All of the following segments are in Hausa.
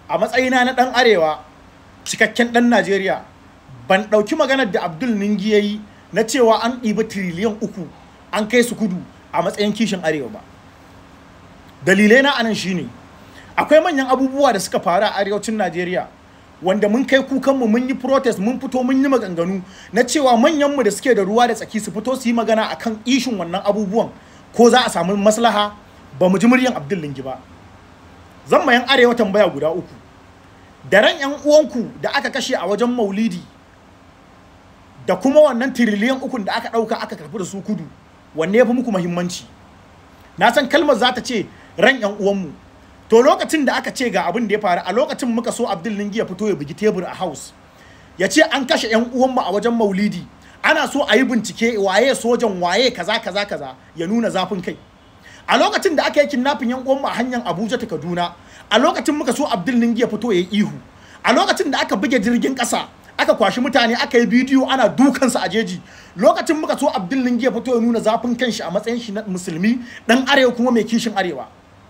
a matsayina na ɗan arewa cikakken ɗan najeriya ban ɗauki maganar da abdul ningi ya yi na cewa an ɗiba tiriliyan uku an kai su kudu a matsayin kishin arewa ba dalilai na anan shine akwai manyan abubuwa da suka faru a arewacin najeriya wanda mun kai kukanmu mun yi protest mun fito mun yi maganganu na cewa manyanmu da suke da ruwa da tsaki su fito su yi magana akan ishin wannan abubuwan ko za a samu maslaha ba mu ji muryan abdul lingi ba zan mayan arewa tambaya guda uku da ran yan uwanku da aka kashe a wajen maulidi da kuma wannan tiriliyan ukun da aka ɗauka aka karfi da su kudu wanne ya fi muku muhimmanci na san kalmar za ta ce ran yan uwanmu to lokacin da aka ce ga abin da ya faru a lokacin muka so abdul lingi ya fito ya bugi tebur a house ya ce an kashe yan uwanmu a wajen maulidi ana so a yi bincike waye sojan waye kaza kaza kaza ya nuna zafin kai a lokacin da aka yi kidnapping yan uwanmu a hanyar abuja ta kaduna a lokacin muka so abdul lingi ya fito ya yi ihu a lokacin da aka buge jirgin kasa aka kwashi mutane aka yi bidiyo ana dukansa a jeji lokacin muka so abdul lingi ya fito ya nuna zafin kanshi a matsayin shi na musulmi dan arewa kuma mai kishin arewa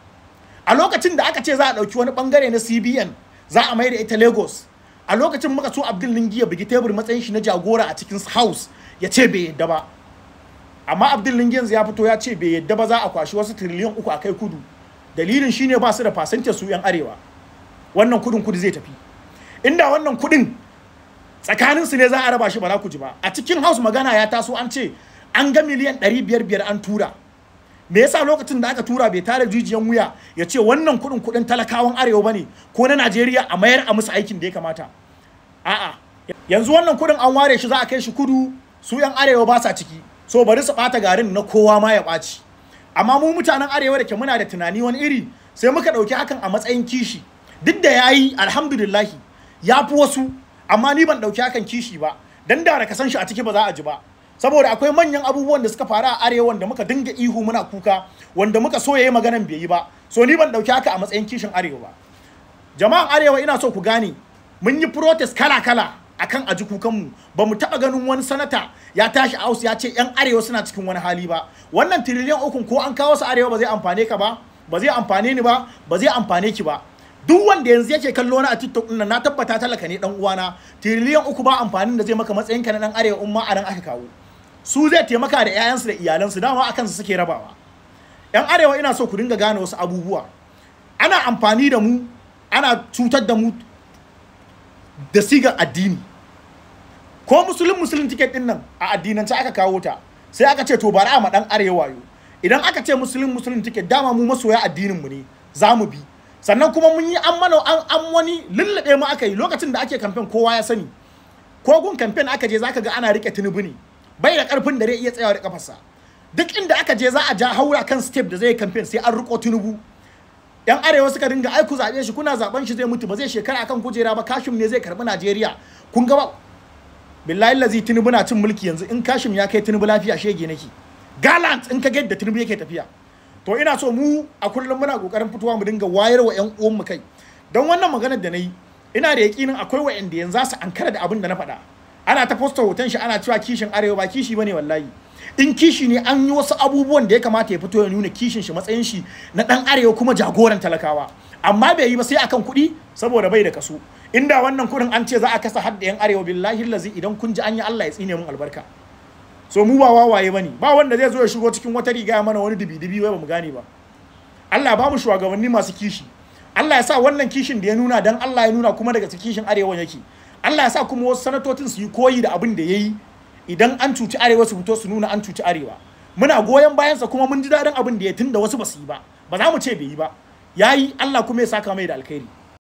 a lokacin da aka ce za a ɗauki wani bangare na cbn za a mai da ita lagos a lokacin muka so abdul lingi ya bugi tebur matsayin shi na jagora a cikin house ya ce bai yadda ba amma abdul lingi yanzu ya fito ya ce bai yadda ba za a kwashi wasu tiriliyan uku a kai kudu dalilin shine ba su da fasantar su yan arewa wannan kudin kudu zai tafi inda wannan kudin tsakanin su ne za a raba shi ba za ku ji ba a cikin house magana ya taso an ce an ga miliyan ɗari biyar biyar an tura me yasa lokacin da aka tura bai tare jijiyan wuya ya ce wannan kuɗin kuɗin talakawan arewa bane ko na najeriya a mayar a musu aikin da ya kamata a'a yanzu wannan kuɗin an ware shi za a kai shi kudu su yan arewa ba sa ciki so bari su ɓata garin na kowa ma ya ɓaci amma mu mutanen arewa da ke muna da tunani wani iri sai muka ɗauki hakan a matsayin kishi duk da ya yi alhamdulillahi ya fi wasu amma ni ban ɗauki hakan kishi ba dan da ka san shi a ciki ba za a ji ba saboda akwai manyan abubuwan da suka faru a arewa wanda muka dinga ihu muna kuka wanda muka so yayi maganan bai yi ba so ni ban dauki haka a matsayin kishin arewa ba jama'an arewa ina so ku gane mun yi protest kala kala akan aji kukan mu ba mu taba ganin wani sanata ya tashi a ya ce yan arewa suna cikin wani hali ba wannan tiriliyan ukun ko an kawo su arewa ba zai amfane ka ba ba zai amfane ni ba ba zai amfane ki ba duk wanda yanzu yake kallo na a TikTok din na tabbata talaka ne dan uwana tiriliyan uku ba amfanin da zai maka matsayin ka na dan arewa umma a nan aka kawo su zai taimaka da 'ya'yansu da iyalansu dama akan su suke rabawa yan arewa ina so ku dinga gane wasu abubuwa ana amfani da mu ana cutar da mu da sigar addini ko musulun musulun tiket din nan a addinance aka kawo ta sai aka ce to bari a ma dan arewa yo idan aka ce musulun musulun tiket dama mu masoya addinin mu ne za mu bi sannan kuma mun yi an mana an an wani lullube mu aka yi lokacin da ake kamfen kowa ya sani ko gun kamfen aka je zaka ga ana rike tinubu ne bai da karfin da zai iya tsayawa da kafarsa duk inda aka je za a ja haura kan step da zai kamfen sai an riko tinubu yan arewa suka dinga aiku zaɓe shi kuna zaben shi zai mutu ba zai shekara akan kujera ba kashim ne zai karbi najeriya kun ga ba billahi lazi tinubu na cin mulki yanzu in kashim ya kai tinubu lafiya shege nake galant in ka ga yadda tinubu yake tafiya to ina so mu a kullum muna kokarin fitowa mu dinga wayar wa yan uwan mu kai don wannan maganar da na yi ina da yakinin akwai wa'anda yanzu za su ankara da abin da na faɗa ana ta posta hoton shi ana cewa kishin arewa ba kishi bane wallahi in kishi ne an yi wasu abubuwan da ya kamata ya fito ya nuna kishin shi matsayin shi na dan arewa kuma jagoran talakawa amma bai yi ba sai akan kuɗi saboda bai da kaso inda wannan kuɗin an ce za a kasa hadda yan arewa billahi lazi idan kun ji an yi Allah ya tsine mun albarka so mu ba wawaye bane ba wanda zai zo ya shigo cikin wata riga ya mana wani dibi-dibi wai ba mu gane ba Allah ba mu shugabanni masu kishi Allah ya sa wannan kishin da ya nuna dan Allah ya nuna kuma daga kishin arewa yake Allah ya sa kuma wasu sanatocin su yi koyi da abin da ya yi idan an cuci arewa su fito su nuna an cuci arewa muna goyon bayansa kuma mun ji daɗin abin da ya tunda wasu ba su yi ba ba za mu ce bai yi ba ya yi Allah kuma ya saka mai da alkhairi